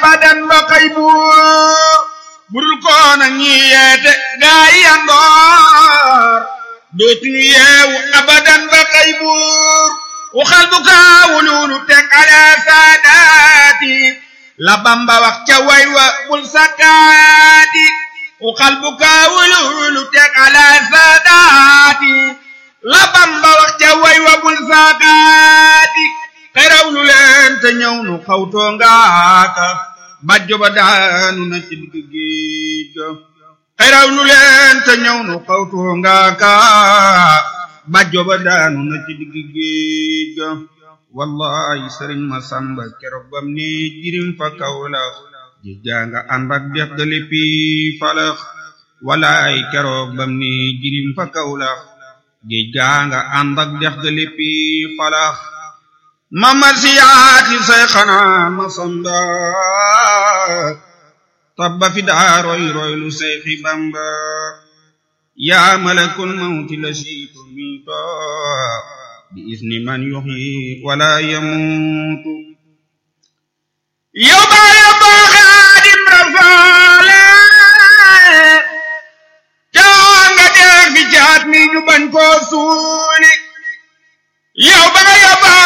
abadan ba xëy buur budul koona ñi yeete gaa yi yandoor dootuñu yeewu abadan ba xëy buur waxal bu kaawululu teg ala saadaati la bamba wax ca way wa bul sakkaati waxal bu kaawululu teg ala saadaati la bamba wax ca way wa bul sakkaati xeraw lu leen te ñëw nu xawtoo ngaaka bàjjo ba daanu na ci digg géej ga xeraw lu leen te ñëw nu xawtoo ngaaka bàjjo ba daanu na ci digg géej ga wallahi sëriñ ma samba keroog bam ne jirim fa kawlax ji janga ànd ak dex ga léppi falax wallahi keroog bam ne jirim fa kawlax ji janga ànd ak dex ga léppi falax mama siyaati say xanaa ma samba tabba fi daa roy roy lu say xi bamba yaa malakul mawti la siitu miito bi isni man yuxyi wala yamuutu yow baa yow baa xaadim rafaale caa nga dee fi jaat mi ñu bañ koo suuli yow baa yow baa